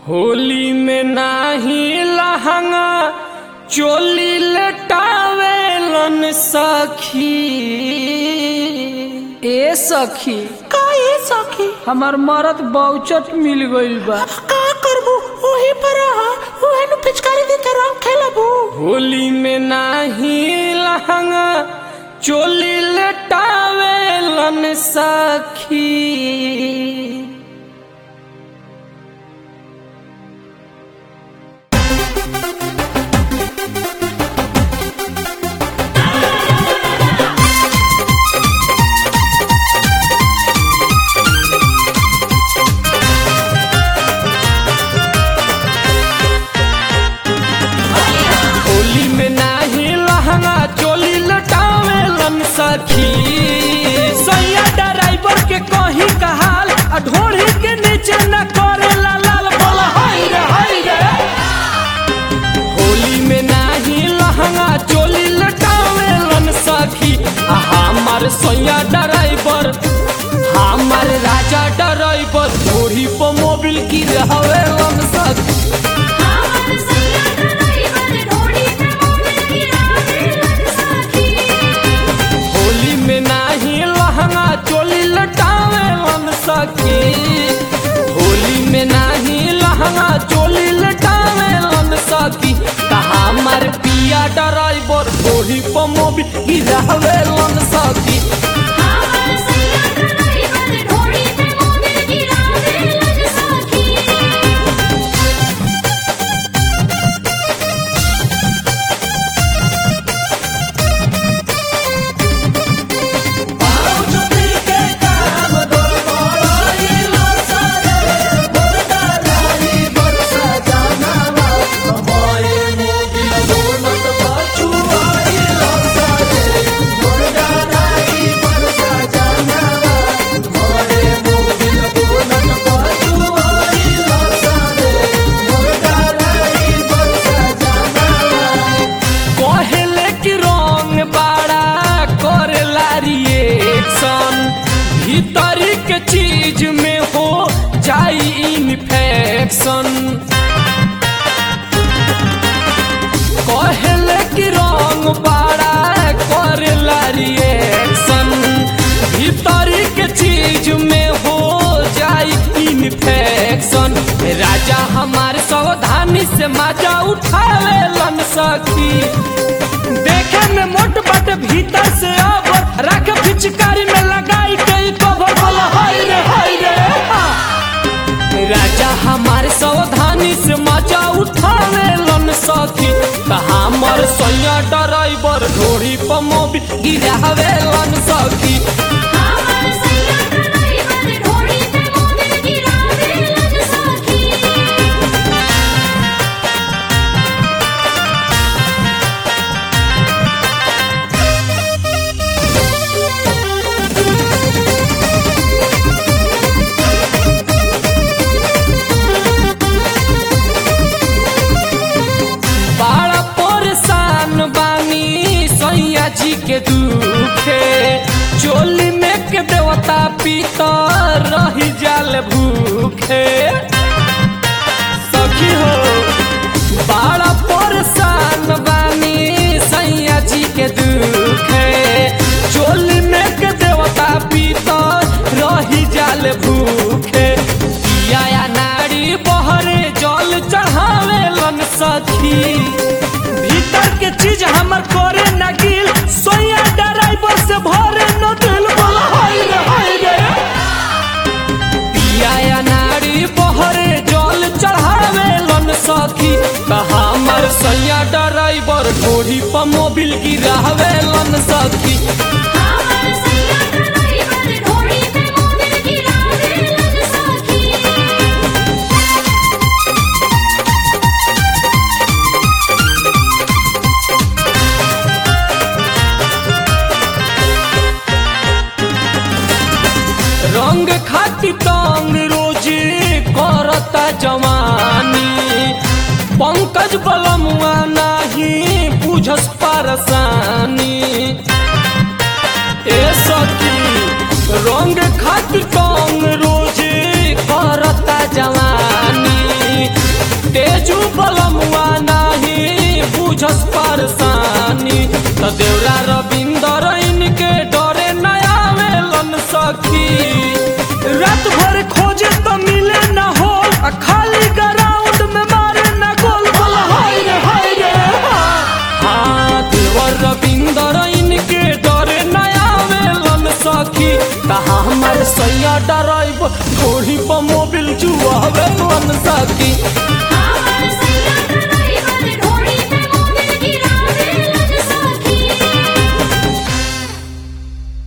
होली में नाही लहंगा चोली लटावेलन सखी ए सखी का ए सखी हमार मरद बहुचट मिल गइल बा का करबू ओही पर रहा ओहे नु पिचकारी दे के रंग खेलबू होली में नाही लहंगा चोली लटावेलन सखी होली में नाही लहंगा चोली लटावेलन सखी सैया ड्राइवर के कहीं कहाल आ ढोड़ी के नीचे न करेला लाल बोल हाय रे हाय रे होली में नाही लहंगा चोली लटावेलन सखी आ हमार सैया ड्राइवर हमार राजा ड्राइवर ढोड़ी पर मोबिल की रहवेलन सखी हमार सैया ड्राइवर ढोड़ी पे मोबिल गिरावेलन सखी होली में नाही लहंगा चोली लटावेलन सखी होली में नाही लहंगा चोली लटावेलन सखी कहा हमार पिया ड्राइवर ढोही पर मोबिल गिरावेलन सखी हमार सैया ड्राइवर ढोड़ी पे मोबिल गिरावेलन सखी कहेले कि रंग बाड़ा करेला रिएक्शन भीतरी के चीज में हो जाई इन्फेक्शन कहेले कि रंग बाड़ा करेला रिएक्शन भीतरी के चीज में हो जाई इन्फेक्शन राजा हमारे सावधानी से मजा उठावेलन सखी देखे में मोट बट भीतर से अब रख पिचकारी में लगाई कई कवर बोला हाय रे हाय रे राजा हमारे सावधानी से मजा उठावेलन सखी त हमर सैया ड्राइवर ढोरी पर मोबी गिरावेलन सखी हमार सैया ड्राइवर ढोड़ी पे मोबिल गिरावेलन सखी बड़ा परेशान बानी सैया जी के दुखे चोली में के देवता पीतर रही जाल भूखे सखी हो बड़ा परेशान बानी सैया जी के दुखे चोली में के देवता पीतर रही जाल भूखे पिया नारी बहरे जल चढ़ावेलन सखी भीतर के चीज हमर करे न गिल सोया ड्राइवर से भरे न दिल बोला हाय रे हाय रे पिया नारी बहरे जल चढ़ावेलन सखी त हमर सैया ड्राइवर ढोरी पर मोबिल गिरावेलन सखी हमार सैया ड्राइवर ढोड़ी पे मोबिल गिरावेलन सखी रंग खाती तंग रोजे करता जवानी पंकज बलमुआ नाही बुझस परसानी ए सखी रंग खातिर टंग रोजे करता जवानी सैया डराइब घोड़ी पर मोबिल जुआवे मन सकी